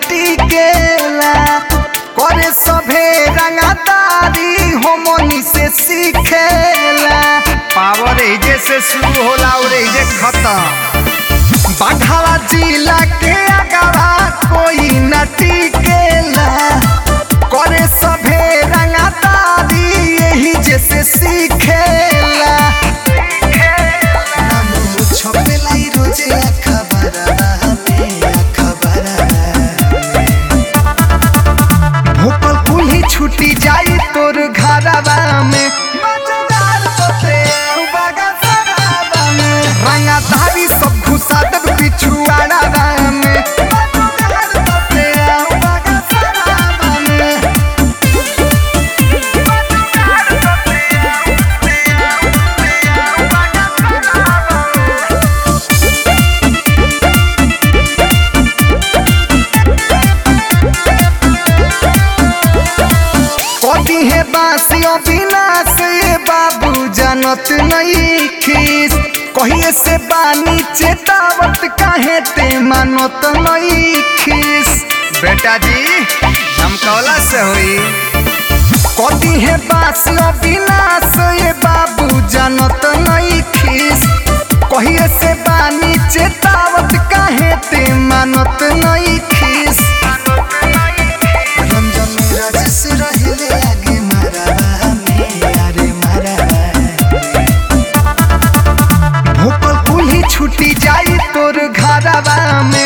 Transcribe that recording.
टिकेला करे सभे रंगदारी होमनी से सीखेला पावर एजे से शुरू होला और एजे खत्म बाघावा जिला के अगवा कोई न टिकेला करे सभे रंगदारी यही जैसे सीखेला नामो छपेला ई रोजे अखबारवा में, अखबारवा में। भोकल कुल्ही छुटी जाई तोर घरवा में मजेदार तोते उबागा सराबा में। रंगाधारी सब घुसा देब पिछुआड़ावा में मजेदार तोते उबागा सराबा में। कदी है बासियों बिना से बाबू जानत नहीं खीस कहिए से बानी चेतावत काहे ते मानत नहीं खीस बेटा जी धमकौला से हुई कदी है बासियों बिना से बाबू जानत नहीं खीस कहिए से बानी चेतावत काहे ते मानत नहीं खीस रंजन राजेश रहले आगे मारा में अरे मारा भोकल कुल्ही छुटी जाई तोर घरवा में